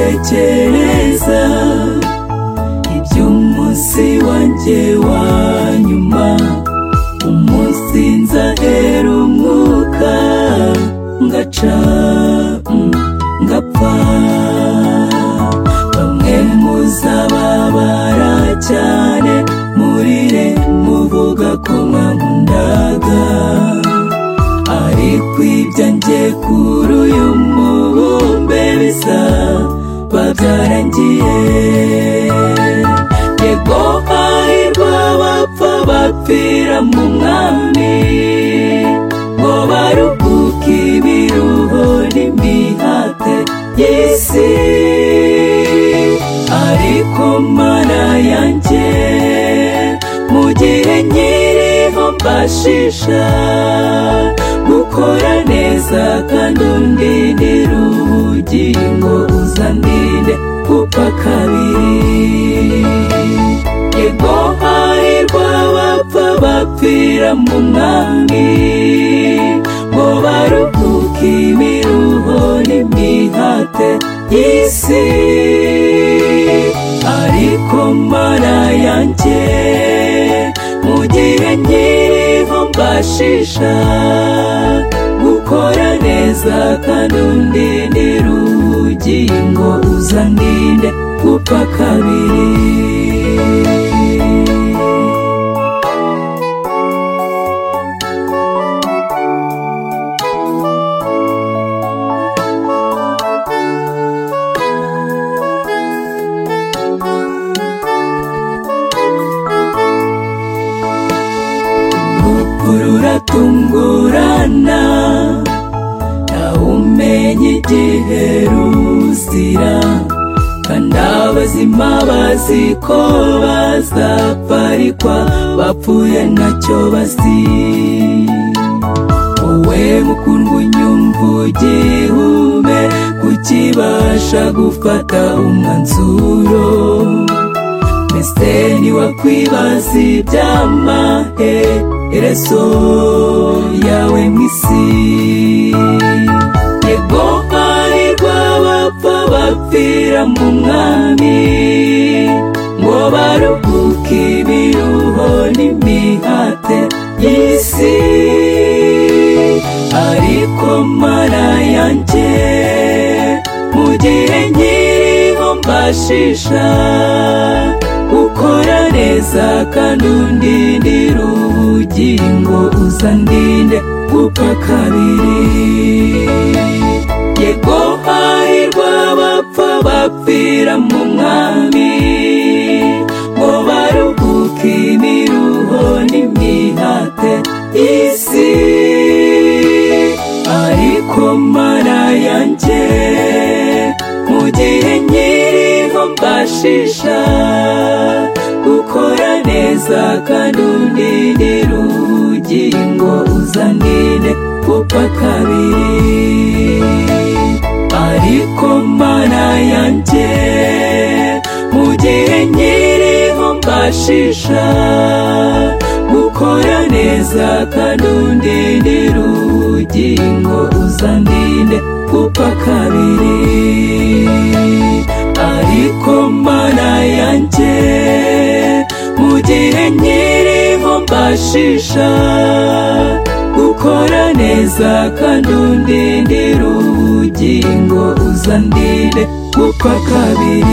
gutekereza iby'umunsi wanjye wa nyuma umunsi nzahera umwuka ngaca mm, ngapfa bamwe muzababara cyane murire muvuga ko mwankundaga ariko ibyanjye kuri uyu mubumbe bisa babyarangiye yego hahirwa abapfa bapfira mu mwami ngo baruhuke ibiruho n'imihate y'isi ariko mana yanjye mu gihe nkiriho mbashisha gukora neza kandi undindira ubugingo uzandinde gupfa kabiri yego hahirwa abapfa bapfira mu mwami ngo baruhuke imiruho n'imihate y'isi ariko mana yanjye mu gihe nkiriho mbashisha gukora neza kandi undindira ubugingo uzandinde gupfa kabiri urupfu ruratungurana ntawumenya igihe ruzira kandi abazima bazi ko bazaparikwa bapfuye ntacyo bazi wowe mukundwa unyumva ugihume kukibasha gufata umwanzuro mbese niwakwibaza iby'amahe ereso yawe mu isi yego hahirwa abapfa bapfira mu mwami ngo baruhuke ibiruho n'imihate y'isi ariko mana yanjye mu gihe nkiriho mbashisha gukora neza kandi undindira ubugingo uzandinde gupfa kabiri yego hahirwa abapfa bapfira mu mwami ngo baruhuke imiruho n'imihate y'isi ariko mana yanjye mu gihe nkiriho mbashisha gukora neza kandi undindira ubugingo uzandinde gupfa kabiri ariko mana yanjye mu gihe nkiriho mbashisha gukora neza kandi undindira ubugingo uzandinde gupfa kabiri ariko mana yanjye mu gihe nkiriho mbashisha gukora neza kandi undindira ubugingo uzandinde gupfa kabiri